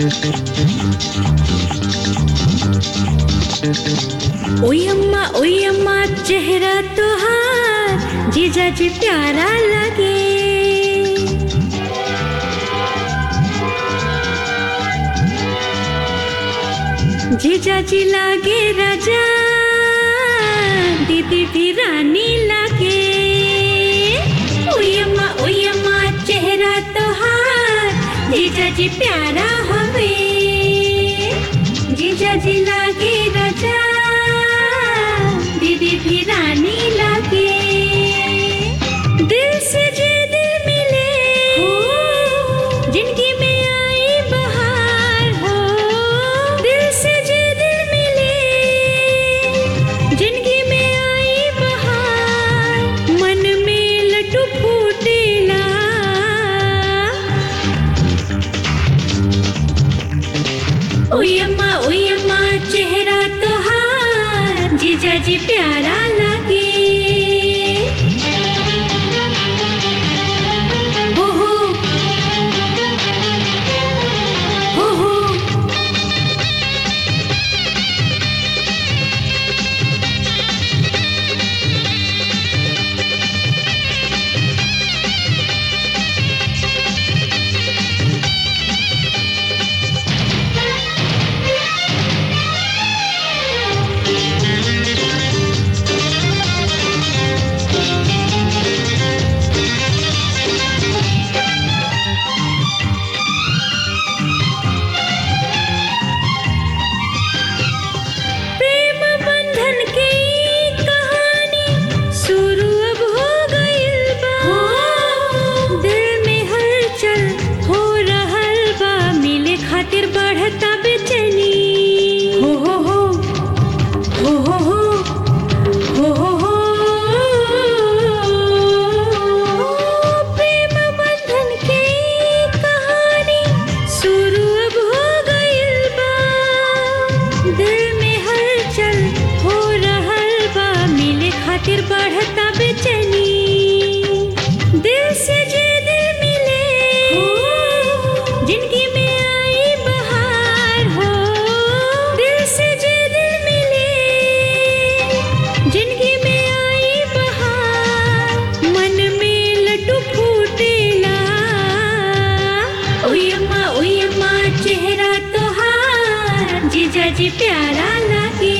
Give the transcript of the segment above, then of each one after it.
ओयम्मा ओयम्मा चेहरा तोहार जीजा जी प्यारा लगे जीजा जी लागे राजा दीदी भी रानी लागे ओयम्मा ओयम्मा चेहरा तोहार जीजा जी प्यारा हवे जीजा जी लागे राजा दीदी भी रानी लागे दिल से जे दिल मिले हो जिंदगी में आई बहार हो दिल से जे दिल मिले जिंदगी में आई बहार मन में लड्डू फूटेला ओयम्मा ओयम्मा चेहरा तोहार जीजा जी प्यारा लगे हो हो हो हो प्रेम बंधन के ई कहानी शुरू अब हो गइल बा दिल में हलचल हो रहल बा मिले खातिर बढ़ता बेचैनी हो हो हो हो हो हो हो हो हो प्रेम बंधन के ई कहानी शुरू अब हो गइल बा दिल में हलचल हो रहल बा मिले खातिर बढ़ता बेचैनी दिल से जे दिल मिले जिंदगी में आई बहार हो दिल से जे दिल मिले जिंदगी में आई बहार मन में लड्डू फूटेला ओयम्मा ओयम्मा चेहरा तोहार जीजा जी प्यारा लगे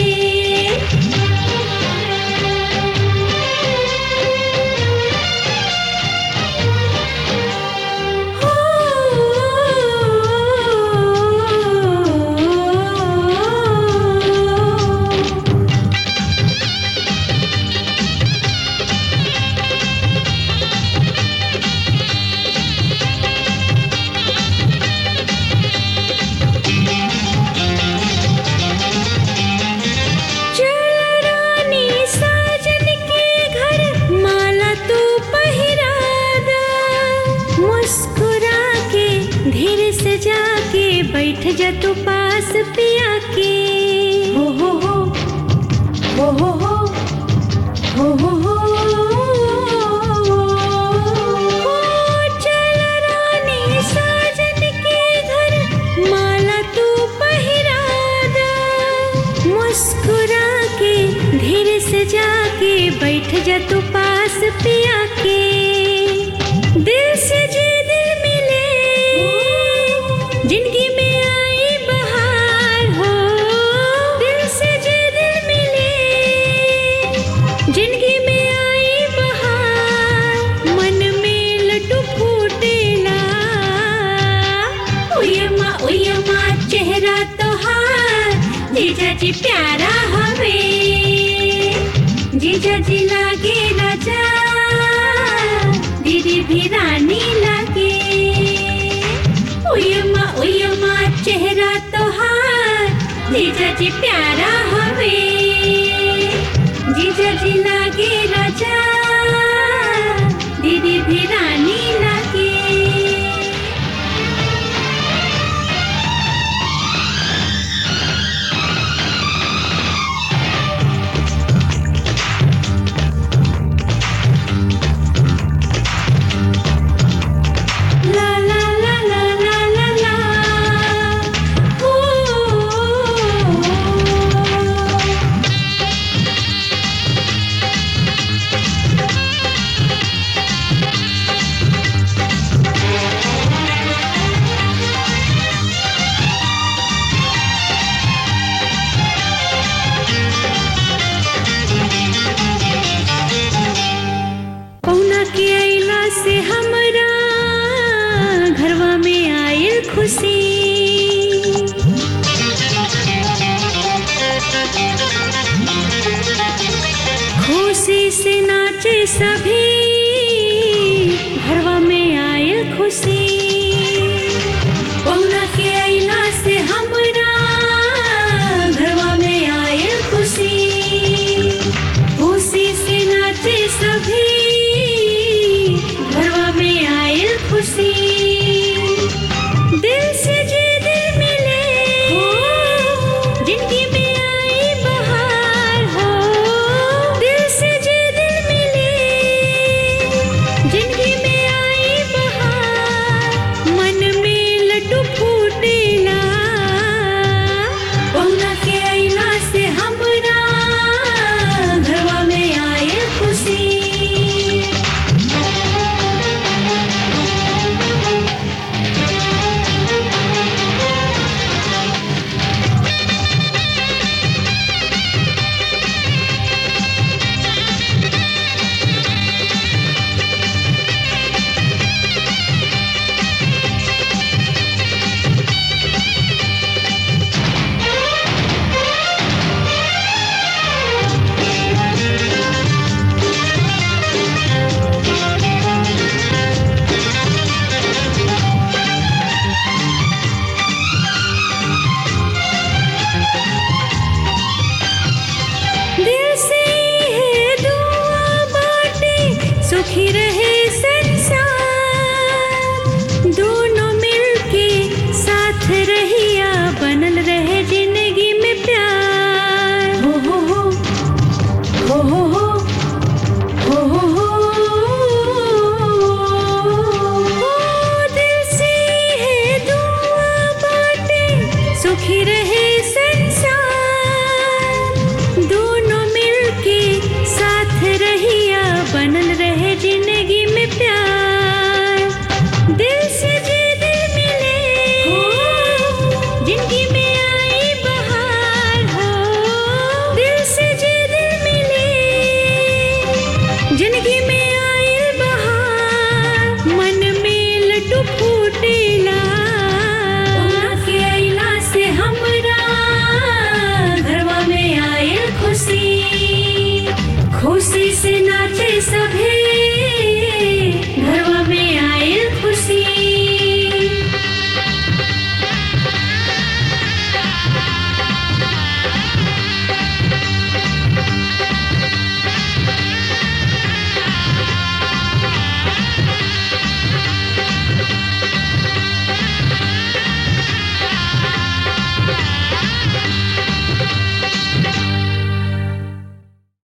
हो चल रानी साजन के घर माला तू पहिरा दा मुस्कुरा के धीरे से जाके बैठ जा तू पास पिया के हो हो हो हो हो हो हो हो हो हो चल रानी साजन के घर माला तू पहिरा दा मुस्कुरा के धीरे से जाके बैठ जा तू पास पिया के दिल से जे दिल मिले जिंदगी में आई बहार हो दिल से जे दिल मिले जिंदगी में आई बहार मन में लड्डू फूटेला ओयम्मा ओयम्मा चेहरा तोहार जीजा जी प्यारा हवे जीजा जी लागे राजा दीदी भी रानी लागे ओयम्मा ओयम्मा चेहरा तोहार जीजा जी प्यारा हवे जीजा जी लागे राजा दीदी भी रानी लागे La la la la la la la खुशी खुशी से नाचे सभी घरवा में आयल खुशी